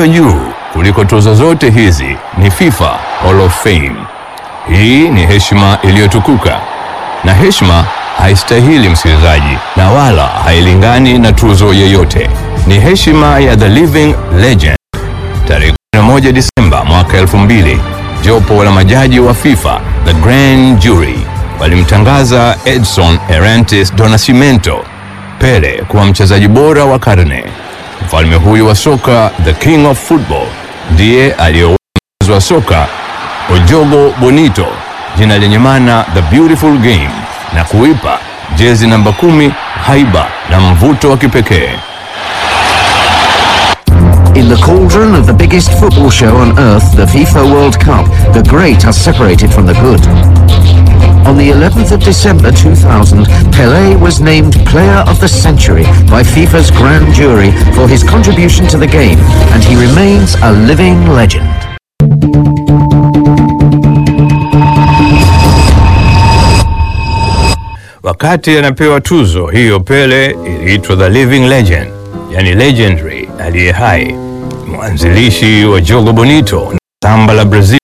iliyo juu kuliko tuzo zote hizi ni FIFA Hall of Fame. Hii ni heshima iliyotukuka, na heshima haistahili msikilizaji, na wala hailingani na tuzo yeyote. Ni heshima ya the living legend. Tarehe 11 Disemba mwaka 2000, jopo la majaji wa FIFA the Grand Jury walimtangaza Edson Arantes do Nascimento Pele kuwa mchezaji bora wa karne. Mfalme huyu wa soka, the king of football, ndiye aliyeoa mchezo wa soka Ojogo Bonito, jina lenye maana the beautiful game, na kuipa jezi namba kumi haiba na mvuto wa kipekee. In the cauldron of the biggest football show on earth, the FIFA World Cup, the great are separated from the good. On the 11th of December 2000, Pelé was named Player of the Century by FIFA's Grand Jury for his contribution to the game, and he remains a living legend. Wakati anapewa tuzo hiyo, Pele iliitwa the living legend, yani legendary, aliye hai, mwanzilishi wa jogo bonito na samba la Brazil